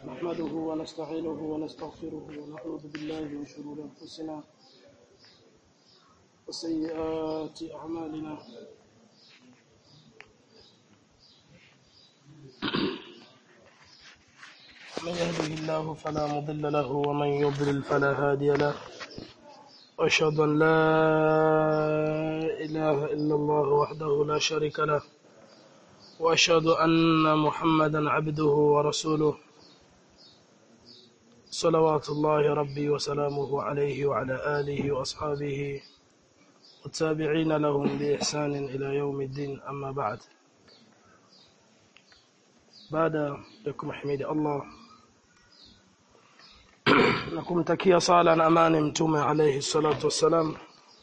نحمده ونستعينه ونستغفره ونعوذ بالله من شرور أنفسنا وسيئات أعمالنا من يهده الله فلا مضل له ومن يضلل فلا هادي له وأشهد أن لا إله إلا الله وحده لا شريك له وأشهد أن محمدا عبده ورسوله صلوات الله ربي وسلامه عليه وعلى آله وأصحابه والتابعين لهم بإحسان إلى يوم الدين أما بعد baada ya kumhimidi Allah na kumtakia sala na amani mtume alayhi salatu wassalam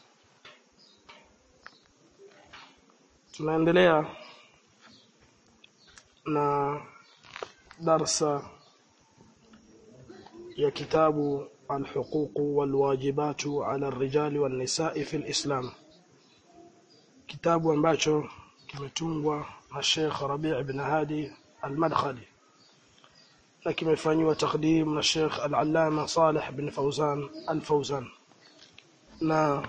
tunaendelea na darsa ya kitabu الحقوق والواجبات على الرجال والنساء في الإسلام kitabu ambacho kimetungwa na Sheikh Rabi' ibn Hadi al-Madkhali na kimefanywa takdim na Sheikh Al-Allama Salih bin Fawzan Al-Fawzan na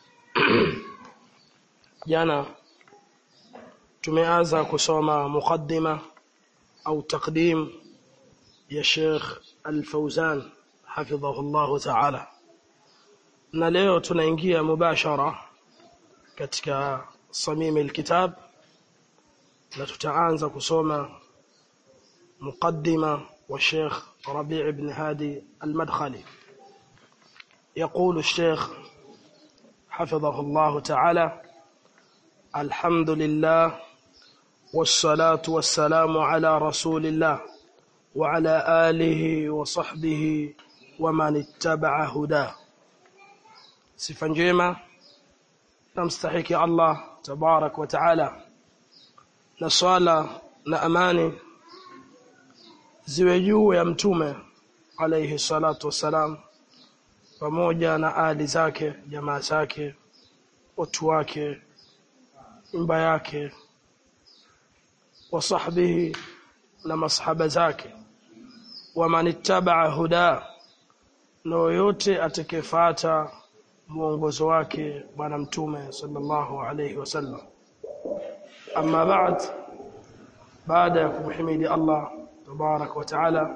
jana tumeanza kusoma muqaddima au takdim ya Sheikh Al-Fawzan hafidhahu Allah Ta'ala na leo tunaingia mubashara katika samimi alkitab na tutaanza kusoma مقدمة والشيخ ربيع بن هادي المدخلي يقول الشيخ حفظه الله تعالى الحمد لله والصلاة والسلام على رسول الله وعلى آله وصحبه ومن اتبع هداه sifa njema namstahiki Allah tabarak wa taala na swala na amani ziwe juu ya mtume alayhi salatu wassalam pamoja na ali zake jamaa zake watu wake nyumba yake wa sahbihi na masahaba zake wa manittabaa huda na yoyote atakayefuata mwongozo wake bwana mtume sallallahu alayhi wasallam amma ba'd baada ya kumhimidi Allah تبارك وتعالى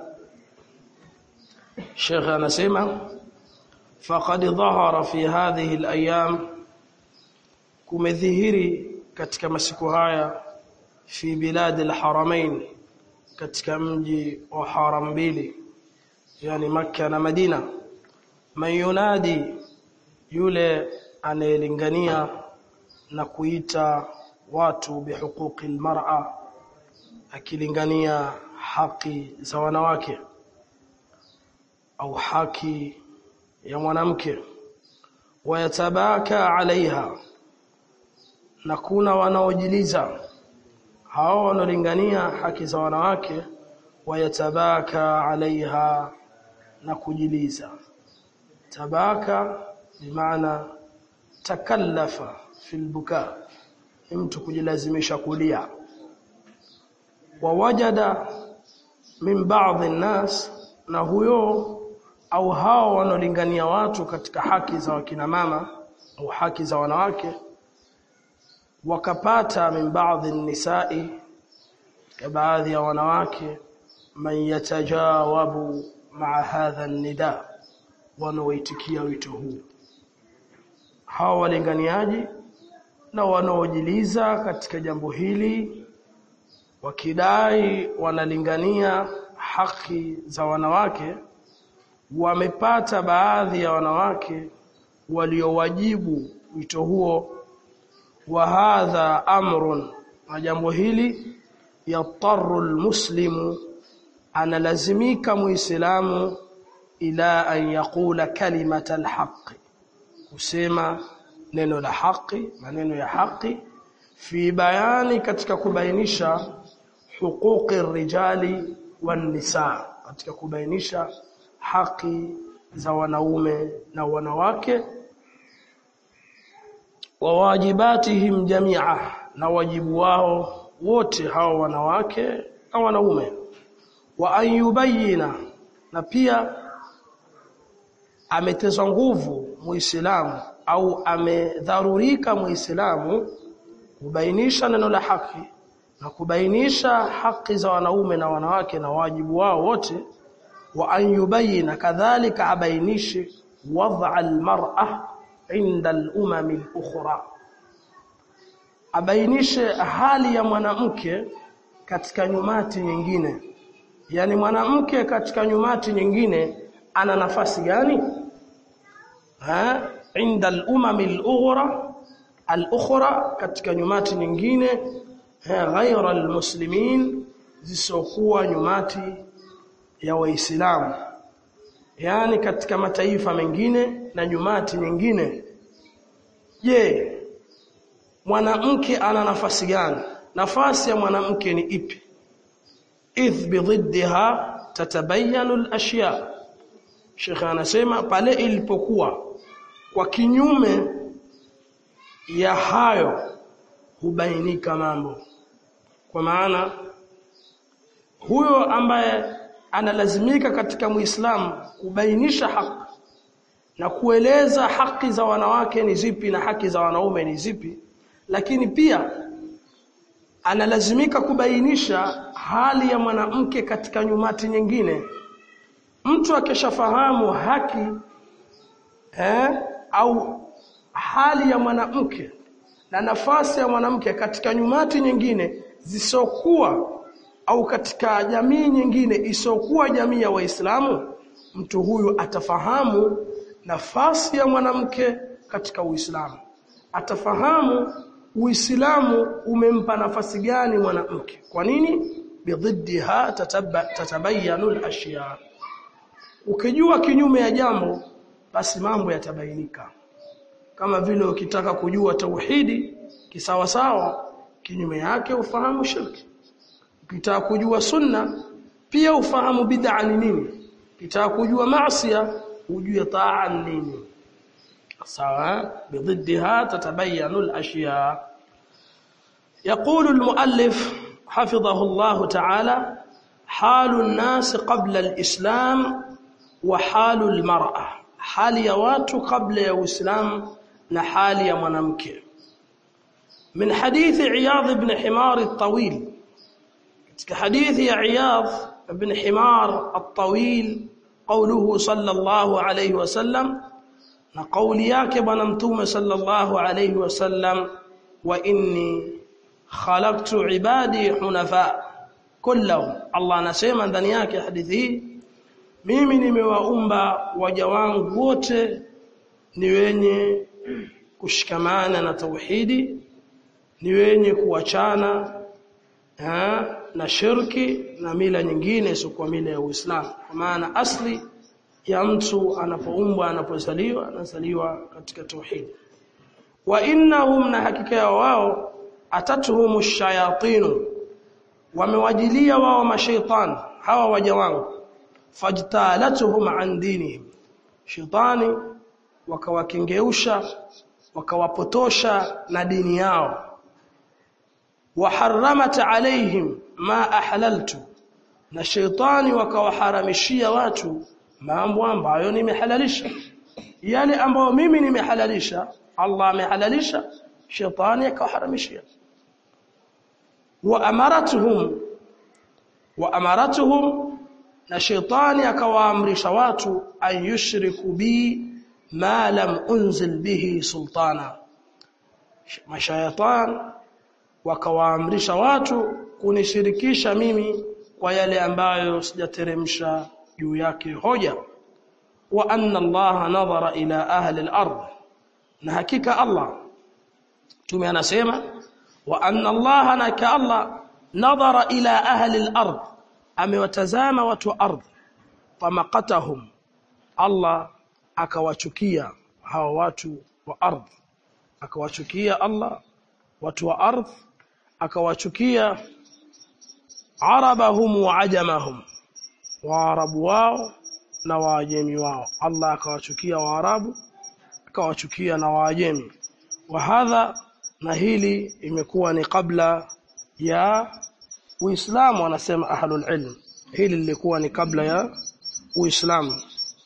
شيخ anasema faqad dhahara fi hadhihi al-ayyam kumedhihiri katika masiku haya fi bilad al-haramain katika mji wa haram mbili yani makka na madina man yunadi yule anayelingania na kuita watu bihuquqi al-mar'a akilingania haki za wanawake au haki ya mwanamke wayatabaka alaiha na kuna wanaojiliza hao wanaolingania haki za wanawake wayatabaka alaiha na kujiliza tabaka bimaana takallafa fil buka mtu kujilazimisha kulia wawajada min baadhi nnas na huyo au hao wanaolingania watu katika haki za wakina mama au haki za wanawake wakapata min baadhi nisai ya baadhi ya wanawake man yatajawabu maa hadha nida wanaoitikia wito huu hao walinganiaji na wanaojiliza katika jambo hili wakidai wanalingania haki za wanawake wamepata baadhi ya wanawake waliowajibu wito huo wa hadha amrun na jambo hili yattaru almuslimu analazimika muislamu ila an yaqula kalimata alhaqi kusema neno la haki maneno ya haki fi bayani katika kubainisha huquqi rijali wan nisa katika kubainisha haki za wanaume na wanawake wa wajibatihim jamia na wajibu wao wote hao wanawake na wanaume wa an yubayina na pia ametezwa nguvu muislamu au amedharurika muislamu kubainisha neno la haki na kubainisha haki za wanaume na wanawake na wajibu wao wote wa an yubayina kadhalika abainishe wad'a almar'a inda al-umam al-ukhra abainishe hali ya mwanamke katika nyumati nyingine yani mwanamke katika nyumati nyingine ana nafasi gani ha inda al-umam al-ukhra al-ukhra katika nyumati nyingine ghaira al-muslimin zisokuwa nyumati ya waislamu yani katika mataifa mengine na nyumati nyingine je mwanamke ana nafasi gani nafasi ya mwanamke ni ipi idh bididha tatabayanu al-ashya Sheikh anasema pale ilipokuwa kwa kinyume ya hayo hubainika mambo kwa maana huyo ambaye analazimika katika muislamu kubainisha haki na kueleza haki za wanawake ni zipi na haki za wanaume ni zipi lakini pia analazimika kubainisha hali ya mwanamke katika nyumati nyingine mtu akishafahamu haki eh, au hali ya mwanamke na nafasi ya mwanamke katika nyumati nyingine zisokuwa au katika jamii nyingine isokuwa jamii ya Waislamu mtu huyu atafahamu nafasi ya mwanamke katika Uislamu atafahamu Uislamu umempa nafasi gani mwanamke kwa nini bididha tatabayanu al-ashya ukijua kinyume ya jambo basi mambo yatabainika kama vile ukitaka kujua tauhidi kisawa sawa kinyume yake ufahamu shirki ukitaka kujua sunna pia ufahamu bid'a ni nini ukitaka kujua maasiya ujue taa ni nini sawa bididha tatabayanu al-ashya يقول المؤلف حفظه الله تعالى حال الناس قبل الإسلام وحال المرأة حال ya watu kabla ya Uislamu na hali ya mwanamke من حديث عياض بن حمار الطويل حديث عياض بن حمار الطويل قوله صلى الله عليه وسلم نقول yake bwana mtume sallallahu alayhi wasallam wa inni khalaqtu ibadi hunafa kullahum Allah anasema ndani yake hadithi hii mimi nimewaumba waja wangu wote ni wenye kushikamana na tauhidi ni wenye kuachana na shirki na mila nyingine isiyokuwa mila ya Uislamu kwa maana asli ya mtu anapoumbwa anapozaliwa anazaliwa katika tauhidi wa innahum na hakika ya wao atatuhum shayatinu wamewajilia wao mashaitan hawa waja wangu fajtalatuhum an dinihim shaitani wakawakengeusha wakawapotosha na dini yao وحرمت عليهم ما ahlaltu na shaitani wakawaharamishia watu mambo ambayo nimehalalisha yale ambayo mimi nimehalalisha Allah amehalalisha shaitani akawaharamishia wa amaratuhum wa amaratuhum na shaitani akawaamrisha watu an yushriku bi ma lam unzil bihi sultana mashayatan wakawaamrisha watu kunishirikisha mimi kwa yale ambayo sijateremsha juu yake hoja wa anna Allah nadhara ila ahli al-ard na hakika Allah tume anasema wa anna Allah naka Allah nadhara ila ahli al-ard amewatazama watu wa ardhi famaqatahum Allah akawachukia hawa watu wa ardhi akawachukia Allah watu wa ardhi akawachukia arabahum wa ajamahum waarabu wao na waajemi wao Allah akawachukia waarabu akawachukia na waajemi wa hadha na hili imekuwa ni kabla ya Uislamu wanasema ahlul ilm hili lilikuwa ni kabla ya Uislamu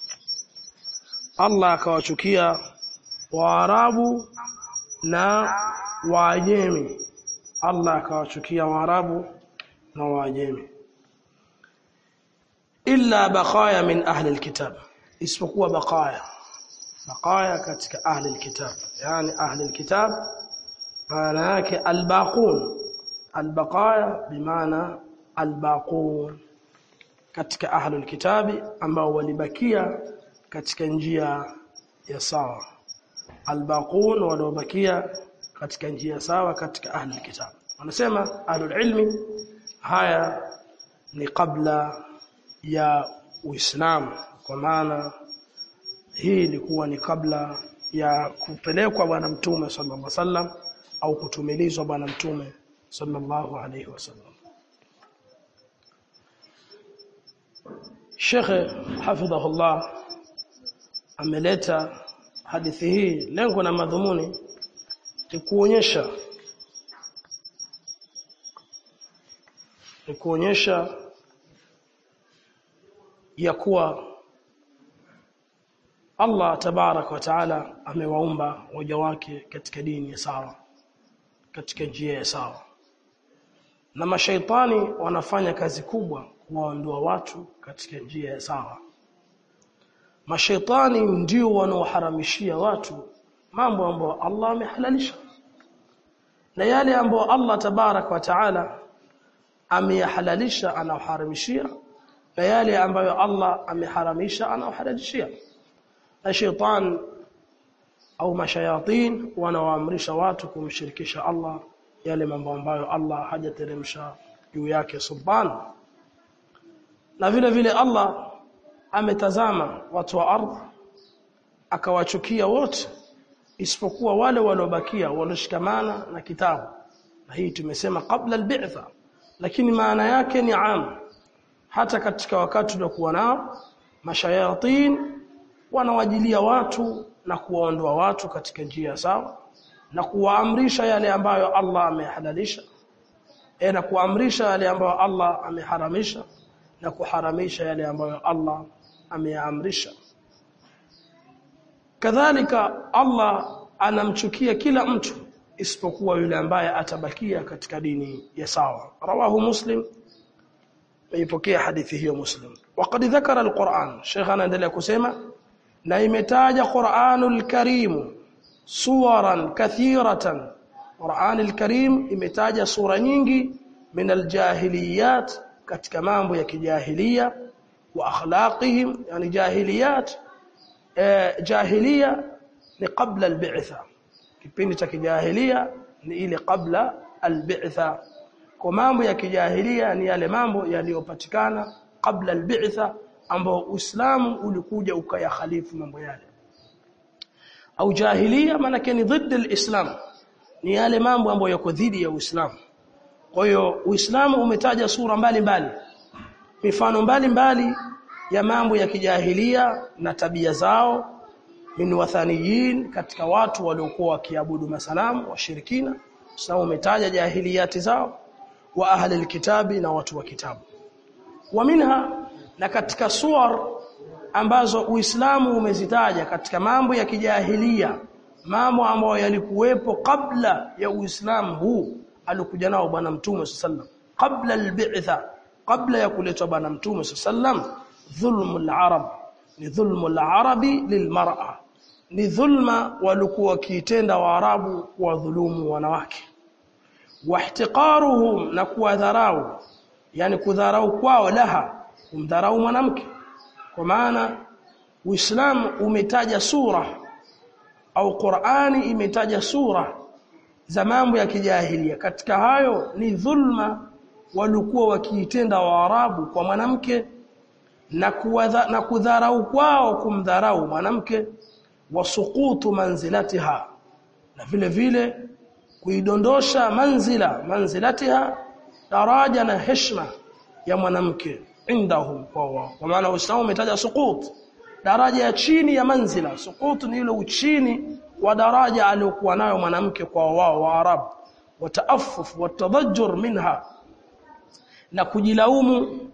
Allah akawachukia Waarabu na Waajemi Allah akawachukia Waarabu na Waajemi illa baqaya min ahli alkitab isipokuwa baqaya baqaya katika ahli alkitab yani ahli alkitab maana yake albaqun albaqaya bimaana albaqun katika ahli alkitabi ambao walibakia katika njia ya sawa albaqun waliobakia katika njia sawa katika ahli alkitab wanasema ahli ilmi haya ni kabla ya Uislamu kwa maana hii ilikuwa ni kabla ya kupelekwa bwana mtume sallallahu alaihi wasallam au kutumilizwa bwana mtume sallallahu alaihi wasallam Sheikh hafidhahullah ameleta hadithi hii lengo na madhumuni ni kuonyesha ni kuonyesha ya kuwa Allah tabarak wa taala amewaumba waja wake katika dini ya sawa katika njia ya sawa na mashaitani wanafanya kazi kubwa kuwaondoa watu katika njia ya sawa mashaitani ndio wanaoharamishia watu mambo ambayo Allah amehalalisha na yale ambayo Allah tabarak wa taala ameyahalalisha anaharamishia na yale ambayo Allah ameharamisha anahalalishia na shaitan au mashayatin wanaoamrisha watu kumshirikisha Allah yale mambo ambayo Allah hajateremsha juu yake subhanahu na vile vile Allah ametazama watu wa ardhi akawachukia wote isipokuwa wale waliobakia walioshikamana na kitabu na hii tumesema kabla albitha lakini maana yake ni am hata katika wakati tuliokuwa nao mashayatin wanawajilia watu na kuwaondoa watu katika njia sawa na kuwaamrisha yale ambayo Allah amehalalisha e na kuamrisha yale ambayo Allah ameharamisha na kuharamisha yale ambayo Allah ameyaamrisha kadhalika Allah anamchukia kila mtu isipokuwa yule ambaye atabakia katika dini ya sawa rawahu muslim meipokea hadithi hiyo muslim waqad dhakara alquran sheikh anaendelea kusema na imetaja Qur'anul Karim suwaran kathiratan Qur'anul Karim imetaja sura nyingi min aljahiliyat katika mambo ya kijahilia wa akhlaqihim yani jahiliyat eh, jahiliya ni qabla albi'tha kipindi cha kijahilia ni ile qabla albi'tha kwa mambo ya kijahilia ni yale mambo yaliyopatikana kabla albi'tha ambao Uislamu ulikuja ukayakhalifu mambo yale au jahilia maana ni dhidi alislam ni yale mambo ambayo yako dhidi ya Uislamu kwa hiyo Uislamu umetaja sura mbalimbali mbali. mifano mbalimbali mbali ya mambo ya kijahilia na tabia zao min wathaniyin katika watu waliokuwa wakiabudu masanamu washirikina Uislamu umetaja jahiliyati zao wa ahli alkitabi na watu wa kitabu wa minha na katika suwar ambazo Uislamu umezitaja katika mambo ya kijahilia mambo ambayo yalikuwepo kabla ya Uislamu huu alikuja nao bwana mtume sallam kabla albitha kabla ya kuletwa bwana mtume sallam dhulmul arab ni dhulmul arabi lilmar'a ni dhulma walikuwa wakiitenda waarabu kwa dhulumu wanawake wahtiqaruhum na kuwadharau yani kudharau kwao laha kumdharau mwanamke kwa maana Uislamu umetaja sura au Qur'ani imetaja sura za mambo ya kijahilia katika hayo ni dhulma walikuwa wakiitenda waarabu kwa mwanamke na kuwadha, na kudharau kwao kumdharau mwanamke wasuqutu manzilatiha na vile vile kuidondosha manzila manzilatiha daraja na heshima ya mwanamke indahum kwa wao kwa maana Uislamu umetaja suqut daraja ya chini ya manzila suqut ni ile uchini wa daraja aliyokuwa nayo mwanamke kwa wao wa Arab wataaffuf watadajjur minha na kujilaumu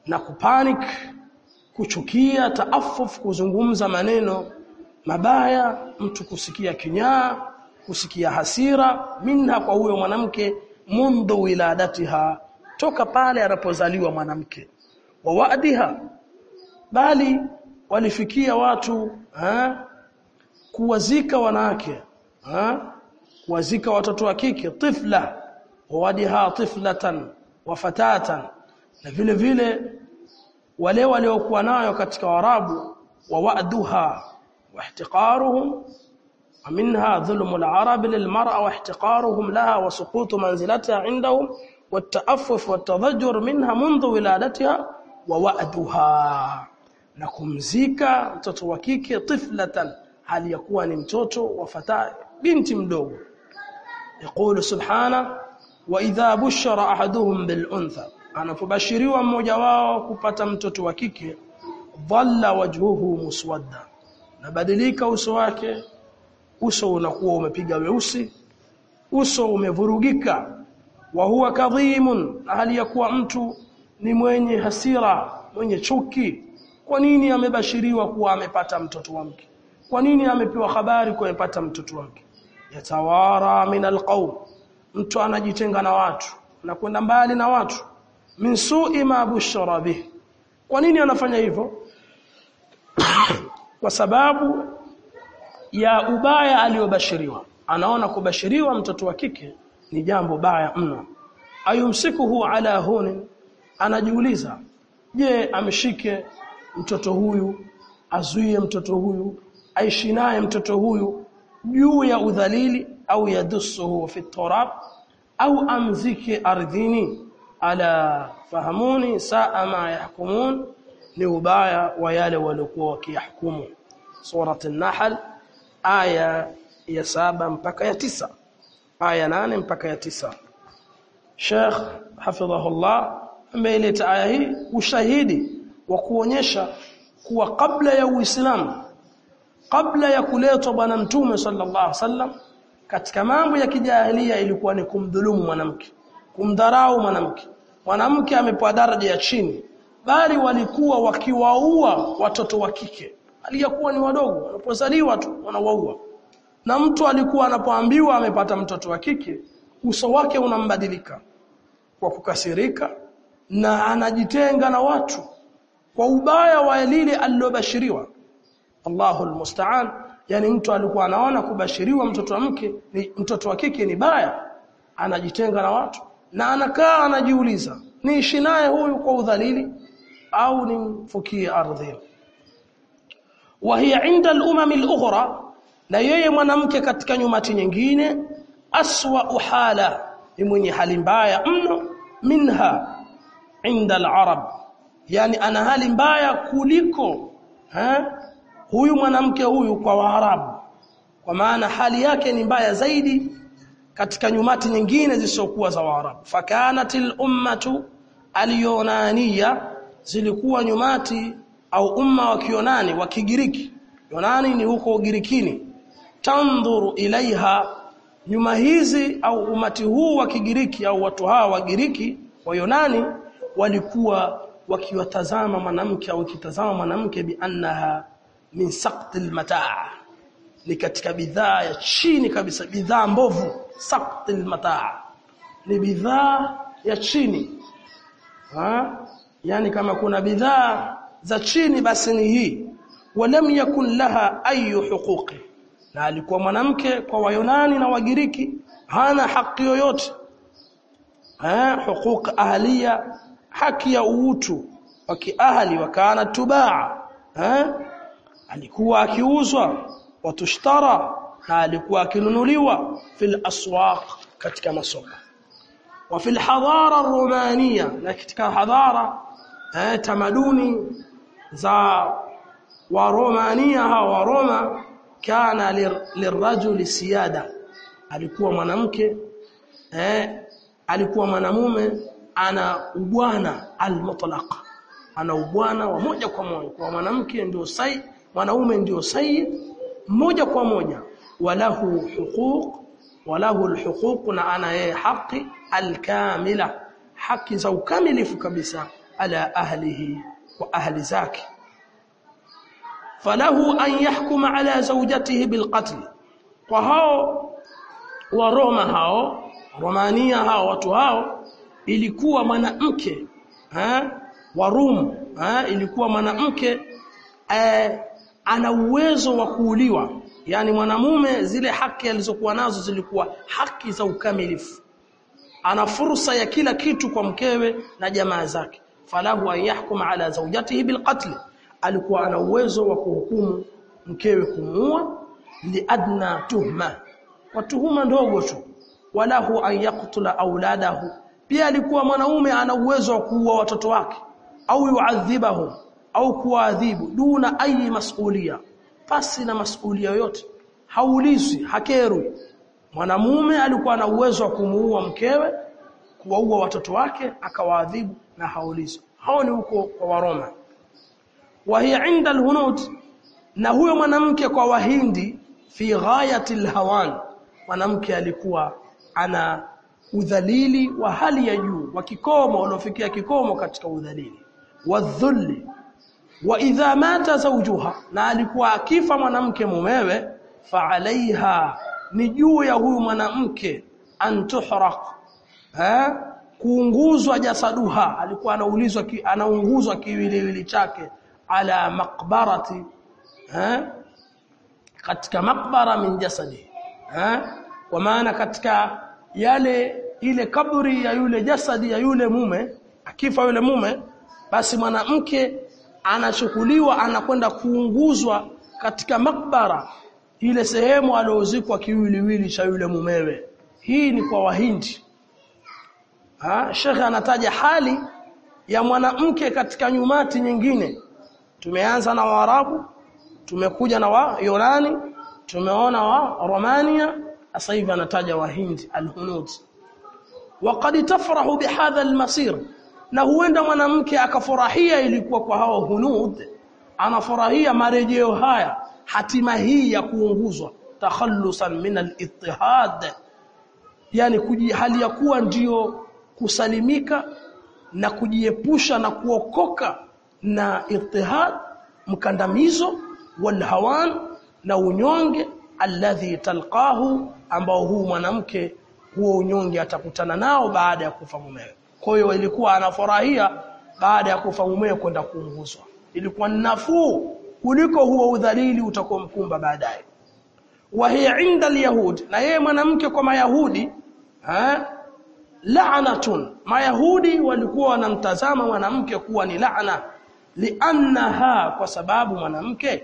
na kupanic kuchukia taafuf kuzungumza maneno mabaya mtu kusikia kinyaa kusikia hasira minha kwa huyo mwanamke mundu wiladatiha toka pale anapozaliwa mwanamke wa wadiha bali walifikia watu ha? kuwazika wanawake ha? kuwazika watoto wa kike tifla wadiha tiflatan wa fatatan na vile vile wale waliokuwa nayo katika warabu wa wa'duha wa ihtiqaruhum ومنها ظلم العرب للمرأة واحتقارهم لها وسقوط منزلتها عندهم والتأفف والتضجر منها منذ ولادتها ووأدها نكمزيكا mtoto wa kike tiflatan hali yakuwa ni mtoto wa fata binti mdogo يقول سبحانه واذا بشر احدهم بالانثى anapobashiriwa mmoja wao kupata mtoto wa kike dhalla wajhuhu muswadda nabadilika uso wake uso unakuwa umepiga weusi uso umevurugika wa huwa kadhimun hali ya kuwa mtu ni mwenye hasira mwenye chuki kwa nini amebashiriwa kuwa amepata mtoto wa mke kwa nini amepewa habari kuwa amepata mtoto wake yatawara min alqaum mtu anajitenga na watu na kwenda mbali na watu min su'i ma bushara bih kwa nini anafanya hivyo kwa sababu ya ubaya aliyobashiriwa anaona kubashiriwa mtoto wa kike ni jambo baya mno ayumsikuhu ala hunin anajiuliza je amshike mtoto huyu azuie mtoto huyu aishi naye mtoto huyu juu ya udhalili au yadussuhu fi turab au amzike ardhini ala fahamuni saa ma yahkumun ni ubaya wa yale waliokuwa wakihukumu surat an-nahl aya ya saba mpaka ya tisa aya nane mpaka ya tisa Sheikh hafidhahullah ameileta aya hii ushahidi wa kuonyesha kuwa kabla ya Uislamu kabla ya kuletwa bwana mtume sallallahu alaihi wasallam katika mambo ya kijahilia ilikuwa ni kumdhulumu mwanamke kumdharau mwanamke mwanamke amepewa daraja ya chini bali walikuwa wakiwaua watoto wa kike aliyakuwa ni wadogo wanapozaliwa tu wanawaua na mtu alikuwa anapoambiwa amepata mtoto wa kike uso wake unambadilika kwa kukasirika na anajitenga na watu kwa ubaya wa lile alilobashiriwa Allahu almusta'an yani mtu alikuwa anaona kubashiriwa mtoto wa mke ni mtoto wa kike ni baya anajitenga na watu na anakaa anajiuliza niishi naye huyu kwa udhalili au nimfukie ardhini وهي عند الامم الاخرى na yeye mwanamke katika nyumati nyingine aswa uhala ni mwenye hali mbaya mno minha inda al-arab yani ana hali mbaya kuliko ha? huyu mwanamke huyu kwa waarabu kwa maana hali yake ni mbaya zaidi katika nyumati nyingine zisizokuwa za waarabu fakanatil ummatu al-yunaniya zilikuwa nyumati au umma wa kionani wa kigiriki yunani ni huko ugirikini tandhuru ilaiha nyuma hizi au umati huu wa kigiriki au watu hawa wa giriki wa yunani walikuwa wakiwatazama mwanamke au kitazama mwanamke bi annaha min saqtil mataa ni katika bidhaa ya chini kabisa bidhaa mbovu saqtil mataa ni bidhaa ya chini ha? yani kama kuna bidhaa za chini basi ni hii walam yakun laha ayu huquqi na alikuwa mwanamke kwa wayunani na wagiriki hana haki yoyote eh huquq ahliya haki ya uutu wa kiahli wakana tubaa eh alikuwa akiuzwa watushtara na alikuwa akinunuliwa fil aswaq katika masoko wa fil hadara romania na katika hadara eh, tamaduni za waromania hawa Roma kana lirajuli siyada alikuwa mwanamke eh, alikuwa mwanamume ana ubwana almutlaq ana ubwana wa moja kwa moja kwa mwanamke ndio sai mwanaume ndio sayyid moja kwa moja walahu huquq walahu alhuquq na ana yeye haki alkamila haki za ukamilifu kabisa ala ahlihi wa ahli zake falahu an yahkuma ala zawjatihi bilqatl kwa hao wa Roma hao Romania hao watu hao ilikuwa mwanamke eh wa Rum eh ilikuwa mwanamke eh, ana uwezo wa kuuliwa yani mwanamume zile haki alizokuwa nazo zilikuwa haki za ukamilifu ana fursa ya kila kitu kwa mkewe na jamaa zake falahu an yahkuma ala zawjatihi bilqatl alikuwa ana uwezo wa kuhukumu mkewe kumuua liadna tuhma kwa tuhuma ndogo tu walahu an yaqtula auladahu pia alikuwa mwanaume ana uwezo wa kuua watoto wake au yuadhibahum au kuadhibu duna ayi masulia pasi na masulia yoyote haulizwi hakerwi mwanamume alikuwa na uwezo wa kumuua mkewe kuwaua watoto wake akawaadhibu na haulizwi hao ni huko kwa waroma wa hiya inda alhunud na huyo mwanamke kwa wahindi fi ghayati alhawan mwanamke alikuwa ana udhalili wa hali ya juu wa kikomo uliofikia kikomo katika udhalili wadhulli wa idha mata zawjuha na alikuwa akifa mwanamke mumewe fa alaiha ni juu ya huyu mwanamke antuhraq eh kuunguzwa jasaduha alikuwa anaulizwa ki, anaunguzwa kiwiliwili chake ala maqbarati eh katika makbara min jasadi eh kwa maana katika yale ile kaburi ya yule jasadi ya yule mume akifa yule mume basi mwanamke anachukuliwa anakwenda kuunguzwa katika makbara ile sehemu aliozikwa kiwiliwili cha yule mumewe hii ni kwa wahindi ha shekhe anataja hali ya mwanamke katika nyumati nyingine tumeanza na waarabu tumekuja na wa Yunani tumeona wa Romania sasa hivi anataja wahindi alhunud waqad tafrahu bihadha almasir na huenda mwanamke akafurahia ilikuwa kwa hao hunud anafurahia marejeo haya hatima hii ya kuunguzwa takhallusan min al-ittihad yani kuji, hali ya kuwa ndiyo kusalimika na kujiepusha na kuokoka na ittihad mkandamizo walhawan na unyonge alladhi talqahu ambao huu mwanamke huo unyonge atakutana nao baada ya kufa mumewe kwa hiyo ilikuwa anafurahia baada ya kufa mumewe kwenda kuunguzwa ilikuwa nafuu kuliko huo udhalili utakomkumba baadaye wa hiya inda alyahud na yeye mwanamke kwa mayahudi ha la'natun mayahudi walikuwa wanamtazama mwanamke kuwa ni laana li'annaha kwa sababu mwanamke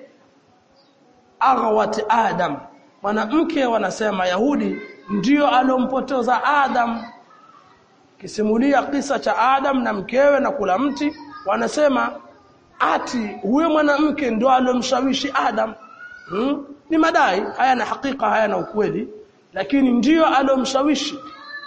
aghwat adam mwanamke wanasema yahudi ndio alompoteza adam kisimulia kisa cha adam na mkewe na kula mti wanasema ati huyo mwanamke ndio alomshawishi adam hmm? ni madai haya na hakika haya na ukweli lakini ndio alomshawishi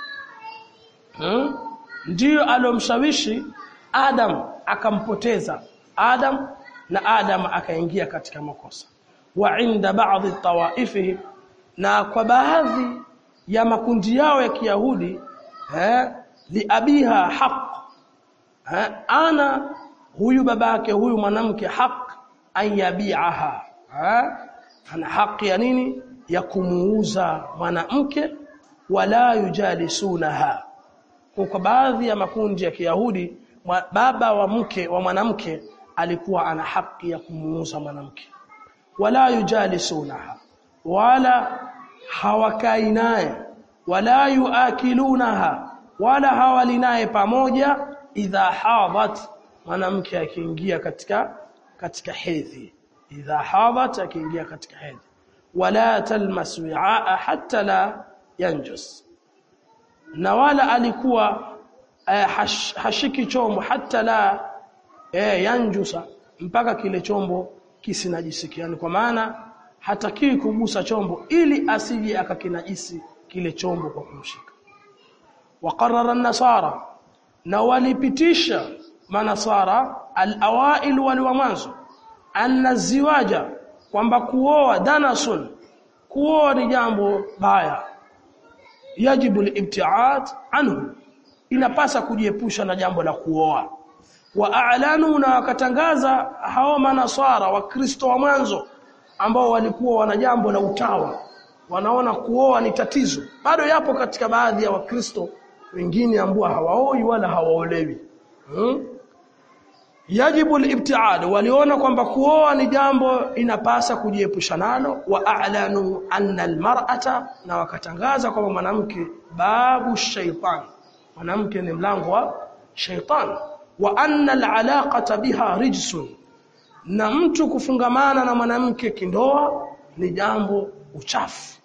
hmm? ndio alomshawishi adam akampoteza adam na adam akaingia katika makosa wa inda baadhi tawaifihim na kwa baadhi ya makundi yao ya Kiyahudi eh liabiha haq eh, ana huyu babake huyu mwanamke haq an yabiaha eh, ana haki ya nini ya kumuuza mwanamke wala yujalisunaha kwa baadhi ya makundi ya Kiyahudi baba wa mke wa mwanamke alikuwa ana haki ya kumuuza mwanamke wala yujalisunaha wala hawakai naye wala yuakilunaha wala hawali naye pamoja idha hadat mwanamke akiingia katika katika hedhi idha hadat akiingia katika hedhi wala talmas wi'aa hatta la yanjus na wala alikuwa eh, hash, hashiki chombo hata la eh, yanjusa mpaka kile chombo kisinajisiki yani kwa maana hatakiwi kugusa chombo ili asije akakinajisi kile chombo kwa kumshika waqarrara an-nasara na walipitisha manasara al-awail wal wa mwanzo anna ziwaja kwamba kuoa danasun kuoa ni jambo baya yajibu al-ibtiad anhu inapasa kujiepusha na jambo la kuoa wa a'lanu na wakatangaza hao manasara wakristo wa mwanzo ambao walikuwa wana jambo la utawa wanaona kuoa ni tatizo bado yapo katika baadhi ya wakristo wengine ambao hawaoi wala hawaolewi hmm? yajibu al-ibtiad waliona kwamba kuoa ni jambo inapasa kujiepusha nalo wa a'lanu anna al-mar'ata na wakatangaza kwamba mwanamke babu shaitan mwanamke ni mlango wa shaitan wa anna al-alaqata biha rijsun na mtu kufungamana na mwanamke kindoa ni jambo uchafu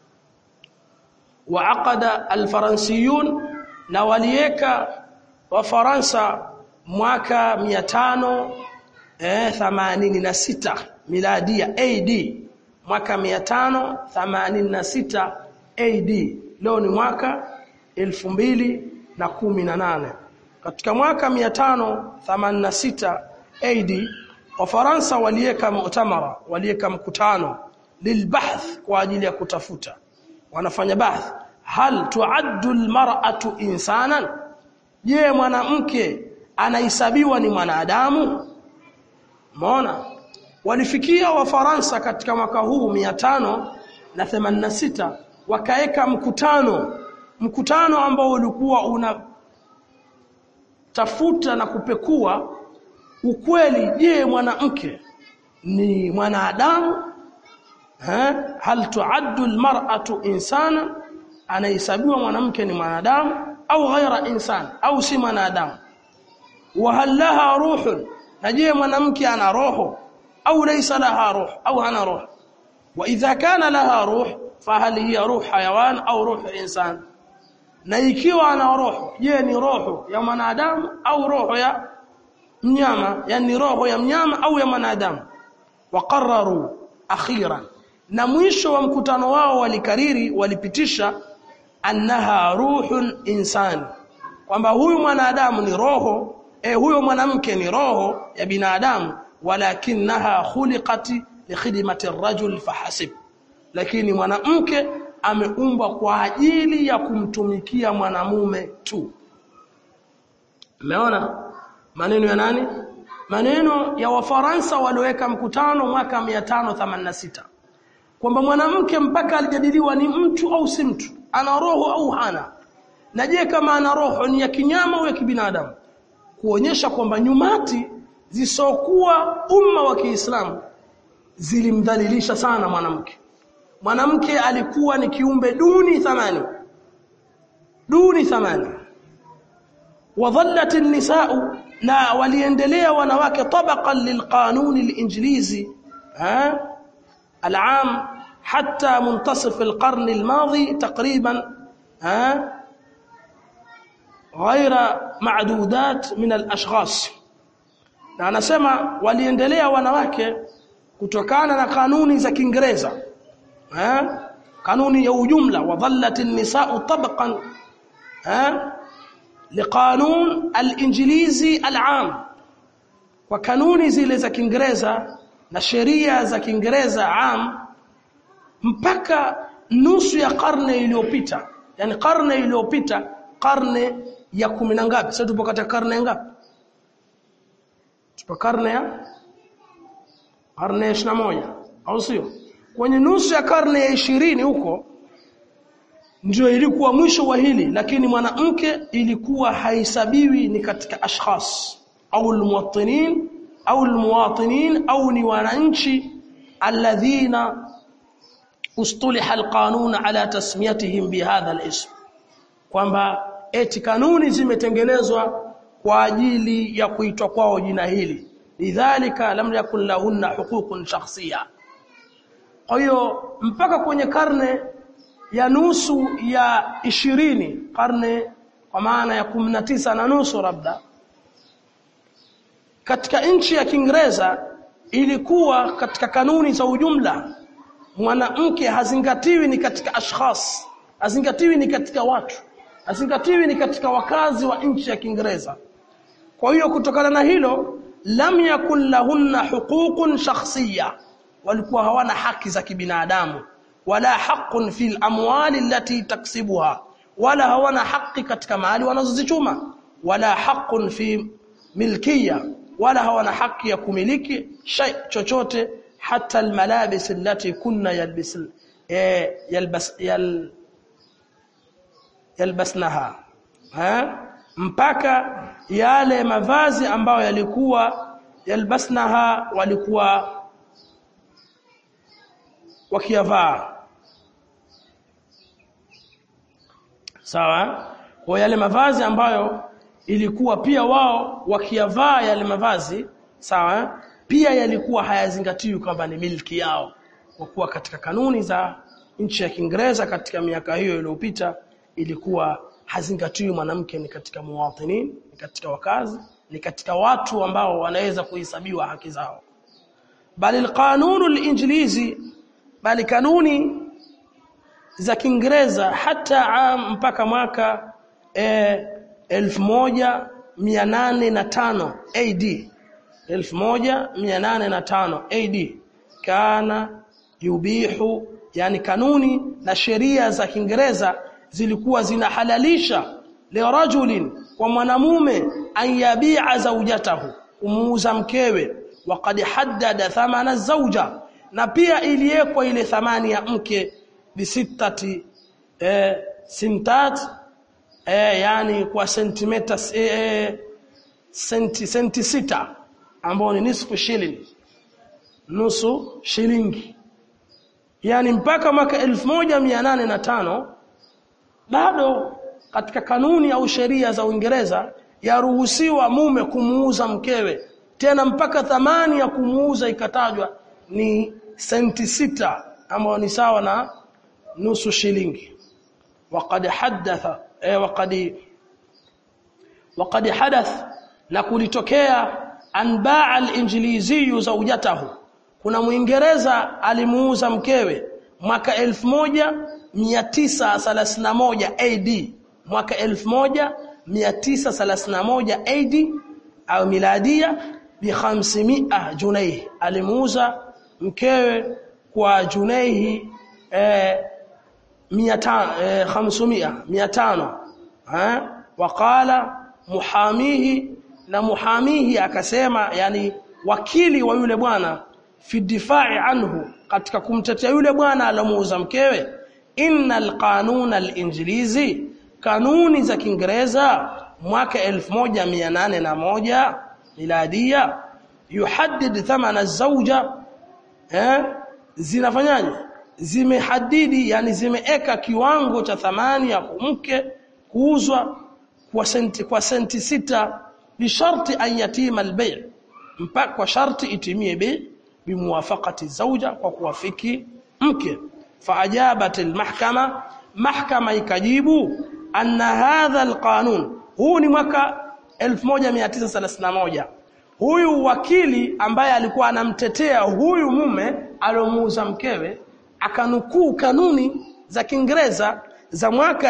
wa aqada al-faransiyun na walieka wa Faransa mwaka 586 miladia AD mwaka 586 AD leo ni mwaka 2018 katika mwaka 586 AD Wafaransa walieka mu'tamara walieka mkutano lilbahth kwa ajili ya kutafuta wanafanya bahth hal tuaddu almar'atu insanan je mwanamke anahesabiwa ni mwanadamu umeona walifikia wafaransa katika mwaka huu 586 wakaeka mkutano mkutano ambao ulikuwa una tafuta na kupekua ukweli je mwanamke ni mwanadamu ha hal tuaddu almar'atu insana anahesabiwa mwanamke ni mwanadamu au ghaira insan au si mwanadamu wa hal laha ruhun na je mwanamke ana roho au laysa laha ruh au hana ruh wa idha kana laha ruh fa hal hiya ruh hayawan au ruh insan na ikiwa ana roho je ni roho ya mwanadamu au roho ya mnyama yani roho ya mnyama au ya mwanadamu waqarraru akhiran na mwisho wa mkutano wao walikariri walipitisha annaha ruhun insani kwamba huyu mwanadamu ni roho eh huyo mwanamke ni roho ya binadamu walakinaha khuliqat likhidmati ar-rajul fahasib lakini mwanamke ameumbwa kwa ajili ya kumtumikia mwanamume tu umeona maneno ya nani maneno ya wafaransa walioweka mkutano mwaka 586 kwamba mwanamke mpaka alijadiliwa ni mtu au si mtu ana roho au hana na je kama ana roho ni ya kinyama au ya kibinadamu kuonyesha kwamba nyumati zisokuwa umma wa Kiislamu zilimdhalilisha sana mwanamke mwanamke alikuwa ni kiumbe duni thamani duni thamani wadhallat an-nisaa na waliendelea wanawake tabaqan lilqanun al-injilizi ha العام حتى منتصف القرن الماضي تقريبا ها غير معدودات من الاشخاص na anasema waliendelea wanawake kutokana na kanuni za Kiingereza eh kanuni ya ujumla wadhallat an-nisaa tabaqan eh liqanun al-injilizi al-aam kwa kanuni zile za Kiingereza na sheria za Kiingereza am mpaka nusu ya karne iliyopita yani karne iliyopita karne ya kumi na ngapi sasa tupo katika karne ngapi tupo karne ya karne ya moja au sio kwenye nusu ya karne ya ishirini huko ndio ilikuwa mwisho wa hili lakini mwanamke ilikuwa haisabiwi ni katika ashkhas au almuwattinin au almuwatinin au ni wananchi alladhina ustuliha alqanun ala tasmiyatihim bihadha alism kwamba eti kanuni zimetengenezwa kwa ajili ya kuitwa kwao jina hili lidhalika lam yakun lahunna huququn shakhsiyya kwa hiyo mpaka kwenye karne ya nusu ya ishirini karne kwa maana ya 19 na nusu labda katika nchi ya Kiingereza ilikuwa katika kanuni za ujumla mwanamke hazingatiwi ni katika ashkhas hazingatiwi ni katika watu hazingatiwi ni katika wakazi wa nchi ya Kiingereza kwa hiyo kutokana na hilo lam yakun lahunna huququn shakhsiyya walikuwa hawana haki za kibinadamu wala haqqun fil amwali allati taksibuha wala hawana haki katika mali wanazozichuma wala haqqun fi milkia wala hawana haki ya kumiliki shay chochote hata almalabis allati kunna yalbis eh, yalbas yal, yalbasnaha ha? mpaka yale mavazi ambayo yalikuwa yalbasnaha walikuwa wakiyavaa sawa kwa yale mavazi ambayo ilikuwa pia wao wakiyavaa yale mavazi sawa pia yalikuwa hayazingatiwi kwamba ni milki yao kwa kuwa katika kanuni za nchi ya Kiingereza katika miaka hiyo iliyopita ilikuwa hazingatiwi mwanamke ni katika muwatinin ni katika wakazi ni katika watu ambao wanaweza kuhesabiwa haki zao bali alqanunu alinjilizi bali kanuni za Kiingereza hata am mpaka mwaka eh, 1805 AD 1805 AD kana yubihu yani kanuni na sheria za Kiingereza zilikuwa zinahalalisha lirajulin kwa mwanamume an yabi'a zawjatahu kumuuza mkewe waqad haddada thamana zawja na pia iliwekwa ile thamani ya mke bisittati eh, sintat eh, yani kwa sentimeta eh, senti, senti sita ambao ni nisfu shilling nusu shilingi yani mpaka mwaka 1805 bado katika kanuni au sheria za Uingereza yaruhusiwa mume kumuuza mkewe tena mpaka thamani ya kumuuza ikatajwa ni senti sita ambayo ni sawa na nusu shilingi waqad hadatha eh, waqad waqad hadath na kulitokea anbaa al-injilizi zawjatahu kuna muingereza alimuuza mkewe mwaka 1931 AD mwaka 1931 AD au miladia bi 500 junayh alimuuza mkewe kwa junaihi eh, 500 eh, 500 500 eh waqala muhamihi na muhamihi akasema yani wakili wa yule bwana fi difai anhu katika kumtetea yule bwana alomuuza mkewe innal qanuna al-injilizi kanuni za Kiingereza mwaka 1801 miladia yuhaddid thamana zawja eh zinafanyaje zimehadidi yani zimeeka kiwango cha thamani ya mke kuuzwa kwa senti kwa senti sita bisharti an yatima albay' mpaka kwa sharti itimie bei bimuwafaqati zawja kwa kuwafiki mke faajabat almahkama mahkama ikajibu anna hadha alqanun huu ni mwaka 1931 huyu wakili ambaye alikuwa anamtetea huyu mume aliomuuza mkewe akanukuu kanuni za Kiingereza za mwaka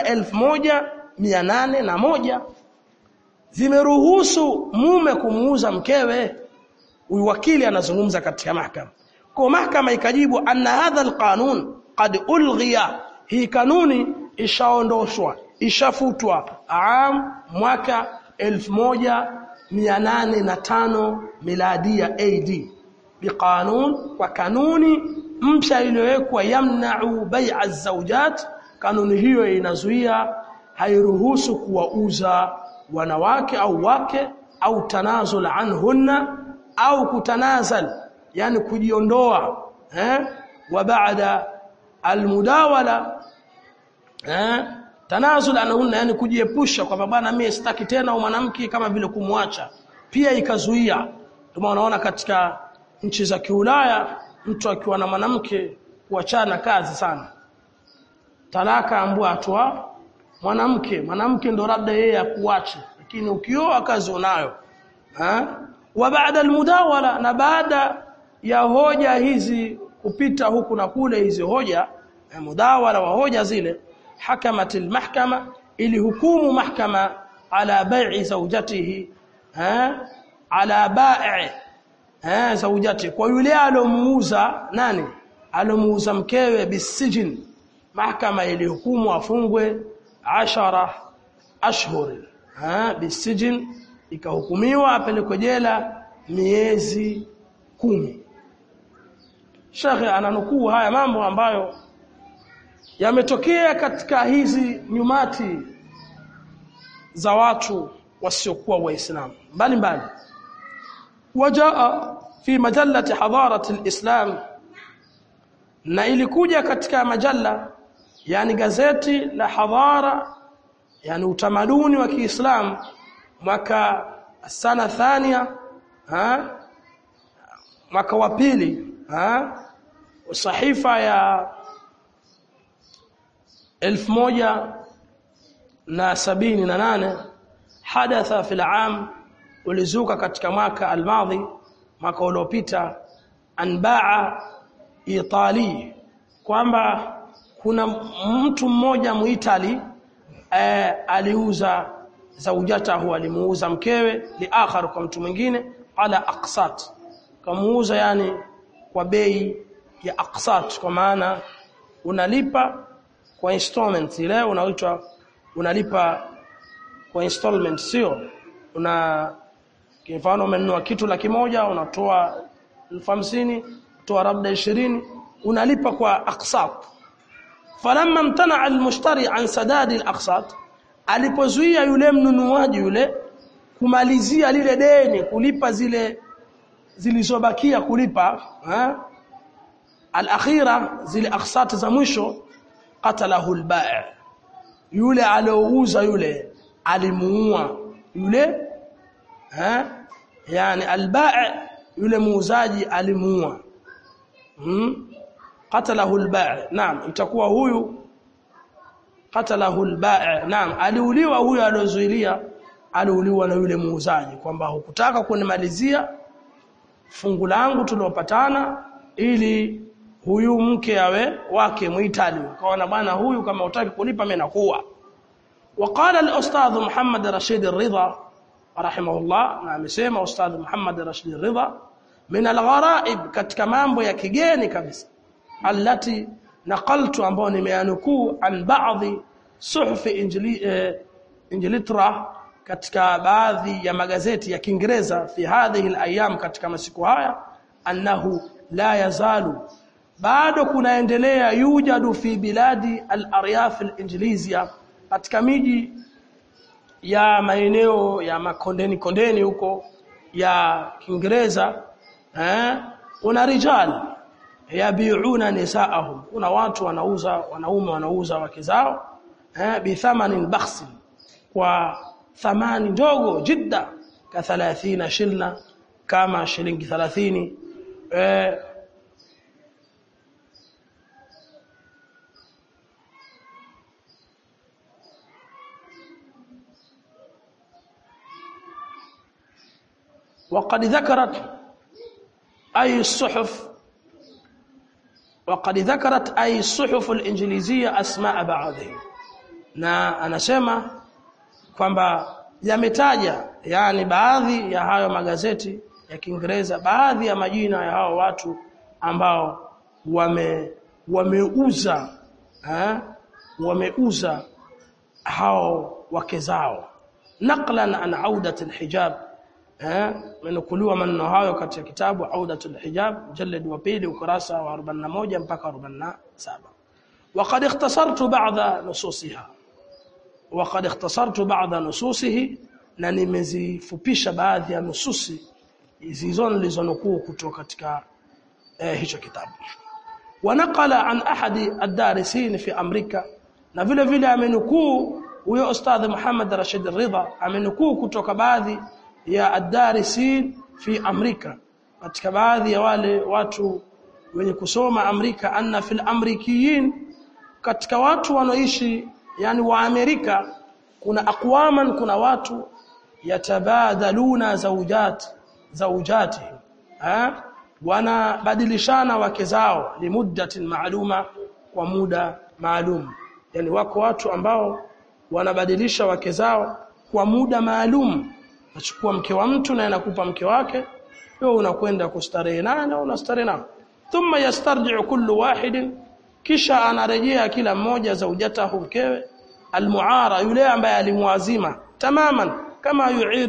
1801 zimeruhusu mume kumuuza mkewe huyu wakili anazungumza katika mahakama kwa mahakama ikajibu anna hadha alqanun qad ulghiya hii kanuni ishaondoshwa ishafutwa am mwaka 1805 miladia AD biqanun kwa kanuni mpya iliyowekwa yamna'u bai'a az-zawjat kanuni hiyo inazuia hairuhusu kuwauza wanawake au wake au tanazul anhunna au kutanazal yani kujiondoa eh wa baada almudawala eh tanazul anhunna yani kujiepusha kwamba bwana mimi sitaki tena mwanamke kama vile kumwacha pia ikazuia ndio unaona katika nchi za kiulaya mtu akiwa na mwanamke kuachana kazi sana talaka ambua atwa mwanamke mwanamke ndo labda yeye akuache lakini ukioa kazi unayo ha? wa baada almudawala na baada ya hoja hizi kupita huku na kule hizi hoja eh, mudawala wa hoja zile hakamat almahkama ili hukumu mahkama ala bai'i zawjatihi ha ala bai' ha zawjati kwa yule alomuuza nani alomuuza mkewe bisijin mahkama ilihukumu afungwe ashara ashhur ha bisijin ikahukumiwa apelekwe jela miezi kumi Shekhe ananukuu haya mambo ambayo yametokea katika hizi nyumati za watu wasiokuwa waislamu mbalimbali wajaa fi majallati hadarati alislam na ilikuja katika majalla yani gazeti la hadhara yani utamaduni wa Kiislamu mwaka sana thania ha mwaka wa pili ha sahifa ya elfu moja na sabini na nane hadatha fil am ulizuka katika mwaka almadhi mwaka uliopita anbaa itali kwamba kuna mtu mmoja muitali eh, aliuza zaujatahu alimuuza mkewe liakhar kwa mtu mwingine ala aqsat kamuuza yani kwa bei ya aqsat kwa maana unalipa kwa installment ile unaitwa unalipa kwa installment sio una kwa mfano umenunua kitu laki moja unatoa elfu hamsini toa labda 20 unalipa kwa aqsat falamma imtana almushtari an sadadi alaqsat alipozuia yule mnunuaji yule kumalizia lile deni kulipa zile zilizobakia kulipa ha? alakhira zile aqsat za mwisho qatalahu albai' yule aliouza yule alimuua yule ha? yani albai' yule muuzaji alimuua hmm? qatalahu albai' naam itakuwa huyu qatalahu albai' naam aliuliwa huyu aliozuilia aliuliwa na yule muuzaji kwamba hukutaka kunimalizia fungu langu tuliopatana ili huyu mke awe wake muitali kaona bwana huyu kama utaki kunipa mimi nakuwa وقال الاستاذ محمد رشيد الرضا رحمه الله na amesema ustadh Muhammad Rashid Ridha min algharaib katika mambo ya kigeni kabisa allati naqaltu ambao nimeanukuu an baadhi suhuf injili eh, injilitra katika baadhi ya magazeti ya Kiingereza fi hadhihi alayam katika masiku haya annahu la yazalu bado kunaendelea yujadu fi biladi al-aryaf al-injilizia katika miji ya maeneo ya makondeni kondeni huko ya Kiingereza eh una rijal yabiuna nisaahum kuna watu wanauza wanaume wanauza wake zao eh bi thamanin bakhsin kwa thamani ndogo jidda ka 30 shilna kama shilingi 30 eh وقد ذكرت أي الصحف وقد ذكرت أي الصحف الإنجليزية أسماء بعضهم na anasema kwamba yametaja yani baadhi ya hayo magazeti ya Kiingereza baadhi ya majina ya hao watu ambao wame wameuza eh wameuza hao wake zao naqlan an audat alhijab eh menukuliwa maneno hayo katika kitabu Audatul Hijab jalad wa pili ukurasa wa 41 mpaka 47 وقد اختصرت بعض نصوصها وقد اختصرت بعض نصوصه na nimezifupisha baadhi ya nususi hizo nilizonukuu kutoka katika eh, hicho kitabu wanaqala an ahadi ad-darisin fi amrika na vile vile amenukuu huyo ustadh Muhammad Rashid Ridha amenukuu kutoka baadhi ya ad-darisin fi Amerika katika baadhi ya wale watu wenye kusoma Amerika anna fil amrikiyin katika watu wanaoishi yani wa Amerika kuna aqwaman kuna watu yatabadaluna zawjat zawjati ha wanabadilishana wake zao limuddatin maaluma kwa muda maalum yani wako watu ambao wanabadilisha wake zao kwa muda maalum nachukua mke wa mtu na anakupa mke wake wewe unakwenda kustarehe naye na unastarehe naye thumma yastarji'u kullu wahidin kisha anarejea kila mmoja zaujatahu mkewe almuara yule ambaye alimwazima tamaman kama yu'iru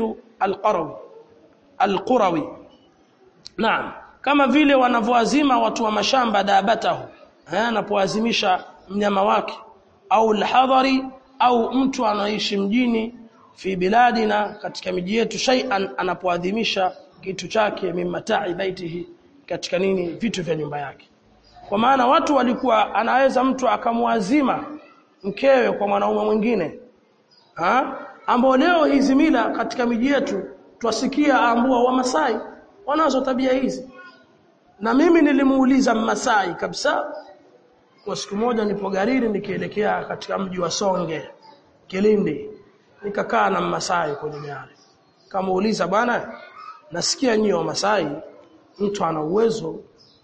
alqarawi alqurawi naam kama vile wanavyoazima watu wa mashamba dabatahu anapoazimisha mnyama wake au alhadari au mtu anaishi mjini fi biladina katika miji yetu shay'an anapoadhimisha kitu chake mimmatai baitihi katika nini vitu vya nyumba yake kwa maana watu walikuwa anaweza mtu akamwazima mkewe kwa mwanaume mwingine ha ambao leo hizi mila katika miji yetu twasikia ambua wa Masai wanazo tabia hizi na mimi nilimuuliza Mmasai kabisa kwa siku moja nipo garini nikielekea katika mji wa Songe Kilindi nikakaa na Mmasai kwenye gari kamuuliza bwana nasikia nyinyi wa Masai mtu ana uwezo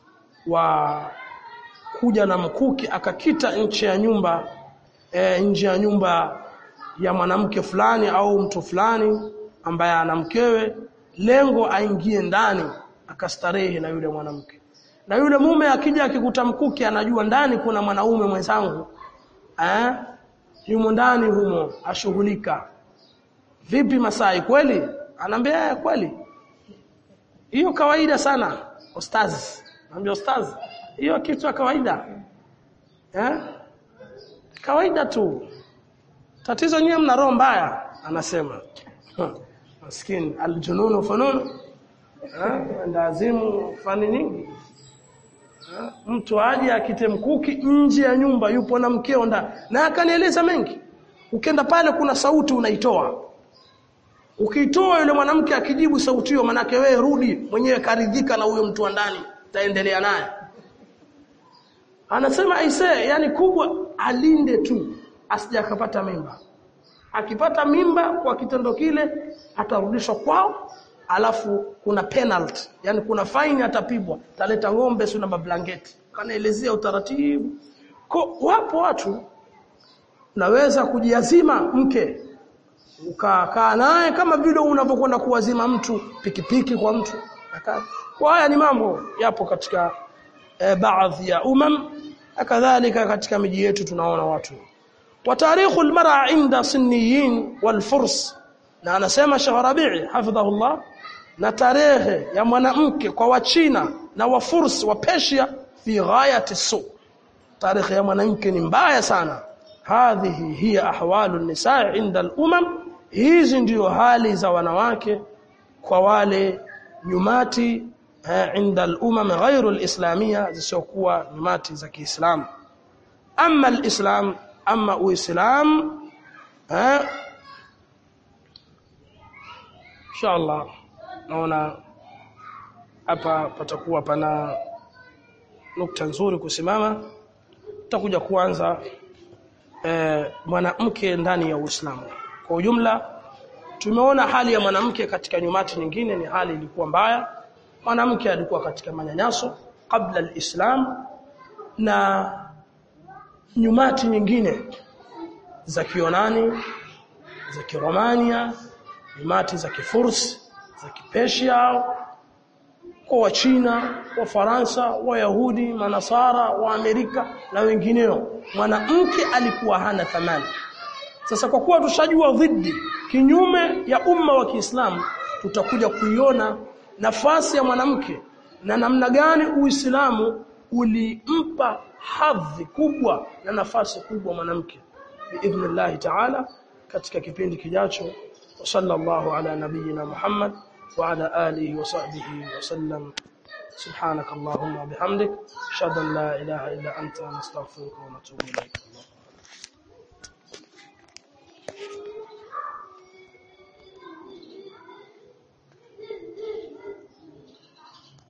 wa kuja na mkuki akakita nje ya nyumba e, nje ya nyumba ya mwanamke fulani au mtu fulani ambaye ana mkewe lengo aingie ndani akastarehe na yule mwanamke na yule mume akija akikuta mkuki anajua ndani kuna mwanaume mwenzangu eh yumo ndani humo ashughulika vipi Masai kweli anaambia kweli hiyo kawaida sana ustazi naambia ustazi hiyo kitu ya kawaida eh kawaida tu tatizo nyie mna roho mbaya anasema maskini aljununu fununu eh ndazimu fani nyingi mtu aje akite mkuki nje ya nyumba yupo na mkeo ndani na akanieleza mengi ukienda pale kuna sauti unaitoa ukiitoa yule mwanamke akijibu sauti hiyo manake wewe rudi mwenyewe karidhika na huyo mtu wa ndani taendelea naye anasema aise yani kubwa alinde tu asije akapata mimba akipata mimba kwa kitendo kile atarudishwa kwao alafu kuna penalty yani kuna fine atapigwa taleta ng'ombe sio na mablanketi kanaelezea utaratibu Ko, wapo watu naweza kujiazima mke ukakaa naye kama vile unavyokwenda kuwazima mtu pikipiki kwa mtu kwa haya ni mambo yapo katika e, baadhi ya umam kadhalika katika miji yetu tunaona watu wa tarikhu almar'a inda sunniyin walfurs na anasema Sheikh Rabi'i hafidhahullah na tarehe ya mwanamke kwa wachina na wafurs wa Persia fi ghayati su tarehe ya mwanamke ni mbaya sana hadhihi hiya ahwalu nisaa inda al-umam hizi ndio hali za wanawake kwa wale nyumati eh, inda al-umam ghairu al-islamia zisiokuwa nyumati za Kiislamu amma al-islam amma uislam eh inshallah naona hapa patakuwa pana nukta nzuri kusimama tutakuja kuanza eh, mwanamke ndani ya Uislamu kwa ujumla tumeona hali ya mwanamke katika nyumati nyingine ni hali ilikuwa mbaya mwanamke alikuwa katika manyanyaso kabla alislam na nyumati nyingine za Kionani za Kiromania nyumati za Kifursi za Kipesia kwa Wachina, Wafaransa, Wayahudi, Manasara, wa Amerika na wengineo. Mwanamke alikuwa hana thamani. Sasa kwa kuwa tushajua dhidi kinyume ya umma wa Kiislamu, tutakuja kuiona nafasi ya mwanamke na namna gani Uislamu ulimpa hadhi kubwa na nafasi kubwa mwanamke biidhnillah ta'ala katika kipindi kijacho وصلى الله على نبينا محمد وعلى آله وصحبه وسلم سبحانك اللهم وبحمدك أشهد أن لا إله إلا أنت نستغفرك ونتوب إليك